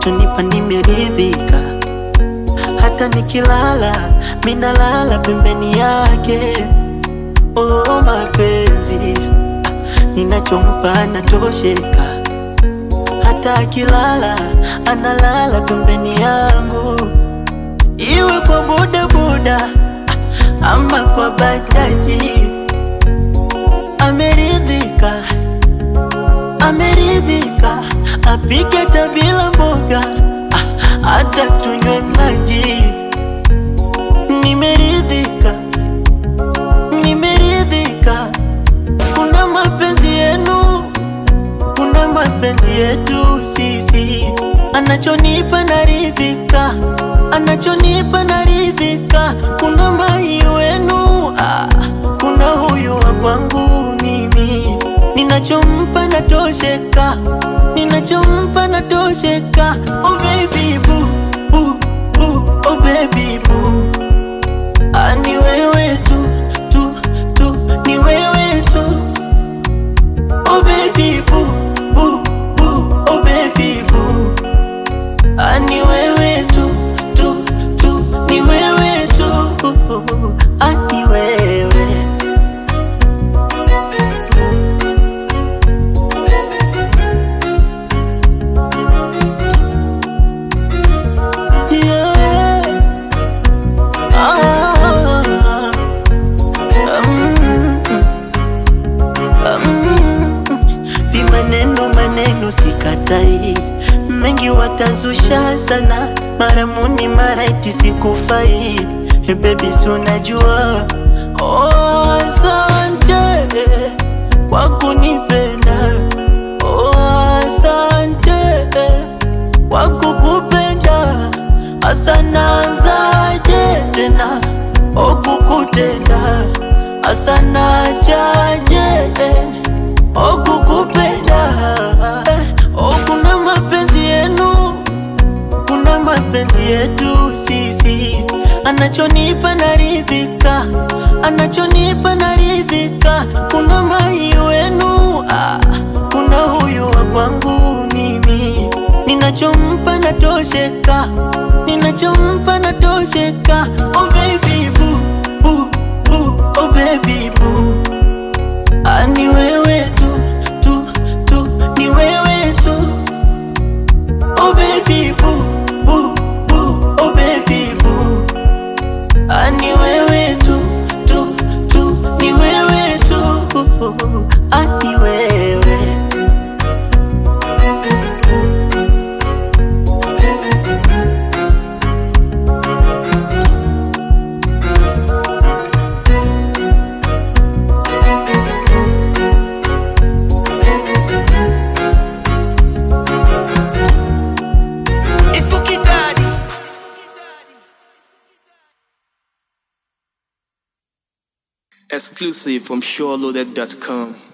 anachonipa nimeridhika, hata nikilala minalala pembeni yake. Oh, mapenzi ninachompa anatosheka, hata akilala analala pembeni yangu, iwe kwa bodaboda ama kwa bajaji. Ameridhika, ameridhika, apike hata bila mboga, ah, hata tunywe maji. Nimeridhika, nimeridhika, kuna mapenzi yenu, kuna mapenzi yetu sisi, anachonipa naridhika, anachonipa naridhika, kuna mai wenu, ah, kuna huyu wa kwangu mimi, ninachompa natosheka, ninachompa natosheka, oh baby boo, boo, boo, oh baby boo. Ah, ni wewe tu, tu, tu, ni wewe tu. Oh baby boo, boo, boo, oh baby boo. Ah, ni wewe tu, tu, tu, ni wewe tu. Ah, ni wewe. Yeah. Ah. Mm. Mm. Vimaneno maneno sikatai, mengi watazusha sana, mara muni mara iti sikufai. Hey baby, si unajua oh, asante kwa kunipenda oh, asante kwa kukupenda asanazaje tena okukutenda asanachaje okukupenda Eh, oh, kuna mapenzi yenu kuna mapenzi yetu sisi, anachonipa naridhika, anachonipa naridhika, kuna mai wenu, ah, kuna huyu wa kwangu mimi, ninachompa natosheka, ninachompa natosheka, oh baby boo, boo, boo, oh baby boo, ah, ni wewe tu, tu, tu, ni wewe tu Oh baby boo, boo, boo, oh baby boo. Ah, ni wewe tu, tu, tu, ni wewe tu. Ah, ni wewe. It's Cookie Daddy. Exclusive from SureLoaded.com.